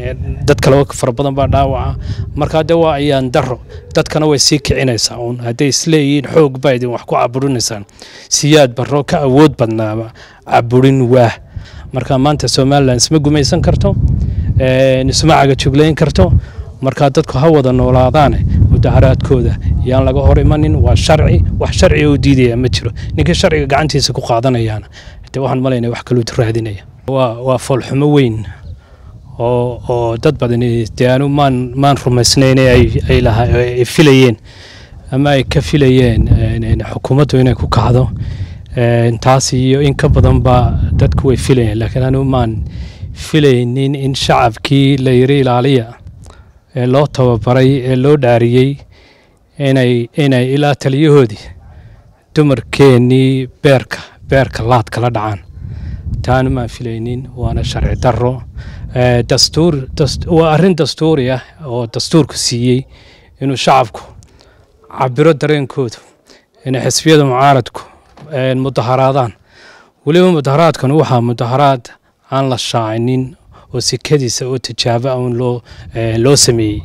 dad kale fara badan baa dhaawaca markaa de waa ayaan daro dadkana way sii kicinaysaa uun hadday isleeyihiin xoog baa idin wax ku caburinaysaan siyaad barro ka awood badnaaba caburin waah marka maanta somalilan isma gumaysan karto isma cagajuglayn karto markaa dadku ha wada noolaadaane mudaharaadkooda yaan laga hor imanin waa sharci wax sharciga u diidaya ma jiro ninkii sharciga gacantiisa ku qaadanayaana de waxaan malayna wax kaluu raadinaya waa foolxumo weyn oo oo dad badani dee anu maan maan rumaysnayn ay laha ay filayeen ama ay ka filayeen xukuumaddu inay ku kacdo taas iyo in ka badanba dadku way filayeen laakiin anu maan filaynin in shacabkii la yiri ilaaliya ee loo tababaray ee loo dhaariyey inay inay ilaa taliyahoodii dumarkeennii beerka beerka laad kala dhacaan taanu maan filaynin waana sharci darro dastuur waa arrin dastuuri ah oo dastuurku siiyey inuu shacabku cabiro dareenkoodu inay xisbiyada mucaaradku mudaharaadaan weliba mudaharaadkan waxaa mudaharaad aan la shaacinin oo sikadiisa oo tijaabo un loo loo sameeyey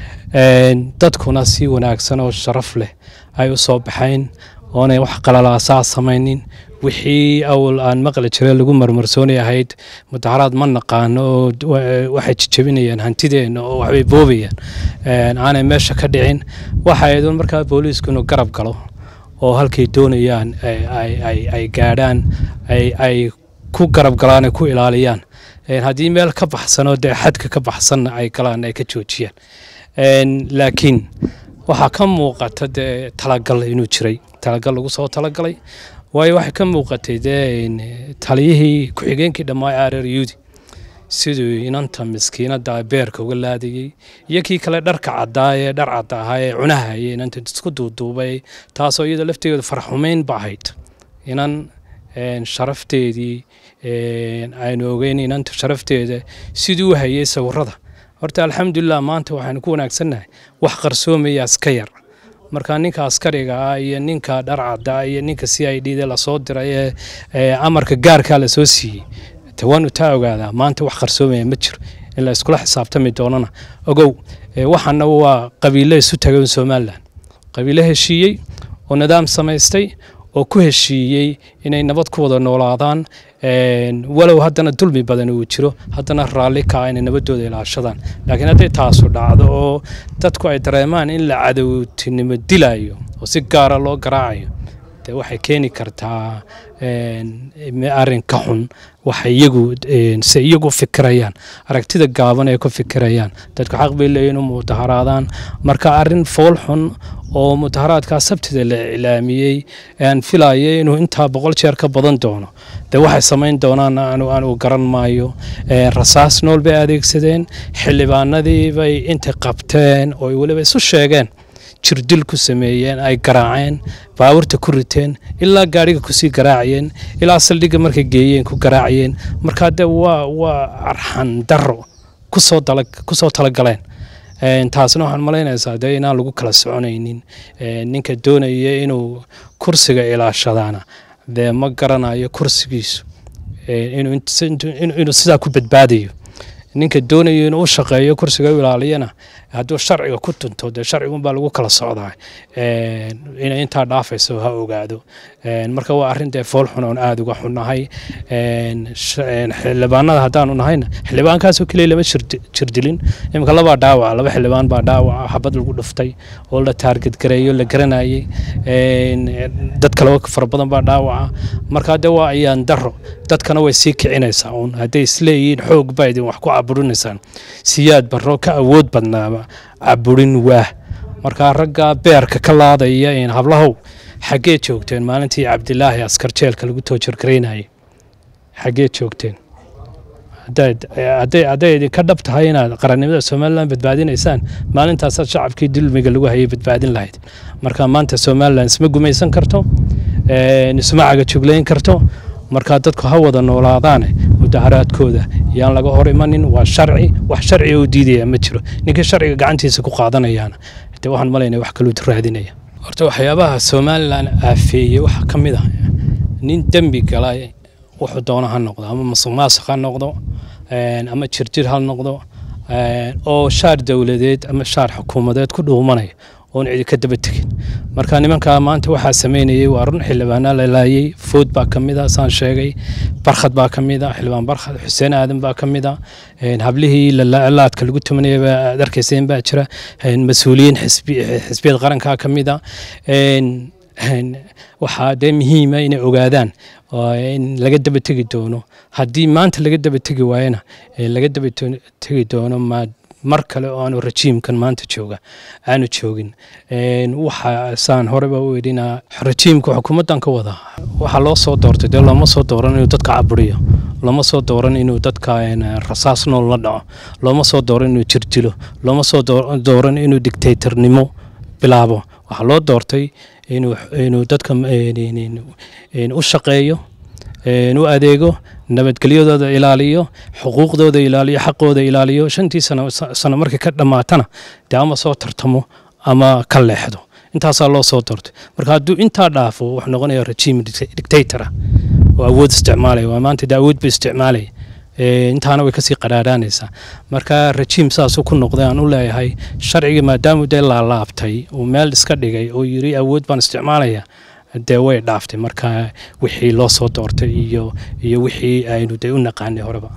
dadkuna si wanaagsan oo sharaf leh ay u soo baxayn oonay wax qalalaasaa samaynin wixii awal aan maqli jire lagu marmarsoonay ahayd mudaharaad ma naqaano oo waxay jijabinayaan hantideenna oo waxbay boobayaan aanay meesha ka dhicin waxa aydun markaa booliisku inuu garab galo oo halkay doonayaan ay gaadhaan ay ku garab galaan ay ku ilaaliyaan haddii meel ka baxsanoo dee xadka ka baxsanna ay galaan ay ka joojiyaan laakiin waxaa ka muuqata dee talagal inuu jiray talagal lagu soo talagalay waayo waxay ka muuqatay dee taliyihii ku-xigeenkii dhammaa areer yuudi siduu inanta miskiinada beerka uga laadayey iyo kii kale dharka caddaa ee dhar cadda ahaa ee cunahaya inanta isku duuduubay taasoo iyada lafteedu farxumeyn ba ahayd inan sharafteedii aynu ogeyn inanta sharafteeda siduu u hayay sawirada horta alxamdulilah maanta waxaanu ku wanaagsannahay wax qarsoomaya iska yar marka ninka askariga ah iyo ninka dhar cadda iyo ninka c i d da lasoo diray ee amarka gaarkaa lasoo siiyey waanu taa ogaadaa maanta wax qarsoomaya ma jiro in la iskula xisaabtami doonana ogow waxaana waa qabiilo isu tagay somalilan qabiilo heshiiyey oo nidaam samaystay oo ku heshiiyey inay nabad ku wada noolaadaan walow haddana dulmi badan uu jiro haddana raalli kaa inay nabadooda ilaashadaan laakiin hadday taasu dhacdo oo dadku ay dareemaan in la cadowtinimo dilayo oo si gaara loo garaacayo de waxay keeni kartaa arrin ka xun waxay iyagu se iyagu fikirayaan aragtida gaaban ay ku fikirayaan dadku xaq bay leeyihin u mudaharaadaan marka arrin fool xun oo mudaharaadkaa sabtida la iclaamiyey aan filayay inuu intaa boqol jeer ka badan doono de waxay samayn doonaan aanu garan maayo rasaas nool bay adeegsadeen xildhibaanadii bay intay qabteen oo weliba isu sheegeen jirdil ku sameeyeen ay garaaceen baabuurta ku riteen ilaa gaadhiga kusii garaacayeen ilaa saldhigga markay geeyeen ku garaacayeen markaa de waa waa arxan daro kusoo kusoo talagaleen taasna waxaan malaynaysaa dee inaan lagu kala soconaynin ninka doonaya inuu kursiga ilaashadaana dee ma garanayo kursigiisu inuu sidaa ku badbaadayo ninka doonayo inuu u shaqeeyo kursiga u ilaaliyana hadduu sharciga ku tunto dee sharcigunbaa lagu kala socdaa inay intaa dhaafayso ha ogaado marka waa arrin dee fool xun oon aada uga xunnahay xildhibaanada haddaanu nahayna xildhibaankaasoo keliya lama jirdilin iminka labaa dhaawaca laba xildhibaan baa dhaawaca xabad lagu dhuftay oo la taargadgareeyo la garanayay dad kale fara badan baa dhaawaca markaa dee waa ayaan daro dadkana way sii kicinaysaa uun hadday isleeyihiin xoog baa idin wax ku caburinaysaan siyaad barro ka awood badnaaba caburin waah markaa ragga beerka ka laadaya hablahow xaggee joogteen maalintii cabdilaahi askar jeelka lagu toojirgaraynayay xaggee joogteen hadday idinka dhab tahay inaad qarannimada somalilan badbaadinaysaan maalintaasaad shacabkii dulmiga lagu hayay badbaadin lahayd marka maanta somalilan isma gumaysan karto isma cagajuglayn karto markaa dadku ha wada noolaadaane mudaharaadkooda yaan laga hor imanin waa sharci wax sharciga u diidaya ma jiro ninkii sharciga gacantiisa ku qaadanayaana de waxaan malaynaya wax kaluu raadinaya horta waxyaabaha somalilan aafeeyey waxaa ka mid ah nin dembi galay wuxuu doona ha noqdo ama masuq maasuq ha noqdo ama jirjir ha noqdo oo shaar dowladeed ama shaar xukuumadeed ku dhuumanaya oon cidi ka daba tegin marka nimankaa maanta waxaa sameynayay waa run xildhibaanaa la laayay food baa ka mid a saan sheegay barkhad baa ka mid a xildhibaan barkhad xuseen aadan baa ka mid a hablihii laadka lagu tumanaya baa aad arkayseen baa jira mas-uuliyiin xisbiyad qarankaa ka mid a waxaa dee muhiima inay ogaadaan in laga daba tegi doono haddii maanta laga daba tegi waayana laga daba tegi doono mar kale oo aanu rajiimkan maanta jooga aanu joogin waxa saan horeba u edhinaa rajiimka xukuumaddan ka wada waxaa loo soo doortay dee looma soo dooran inuu dadka caburiyo looma soo dooran inuu dadka rasaas nool la dhaco looma soo dooran inuu jirdilo looma soo dooran inuu dictatornimo bilaabo waxaa loo doortay inuu dadka u shaqeeyo u adeego nabadgelyadooda ilaaliyo xuquuqdooda ilaaliyo xaqooda ilaaliyo shantii sano markay ka dhammaatana dee ama soo tartamo ama ka leexdo intaasaa loo soo doortay marka hadduu intaa dhaafo wuxuu noqonaya rajiim dictatora oo awood isticmaalaya waa maanta dee awood buu isticmaalaya intaana way kasii qaraaraanaysaa marka rajiim saasuu ku noqday aan u leeyahay sharcigii maadaamuu dee laalaabtay uu meel iska dhigay oo yiri awood baan isticmaalaya dee way dhaaftay marka wixii loo soo doortay iyo iyo wixii aynu dee u naqaanay horeba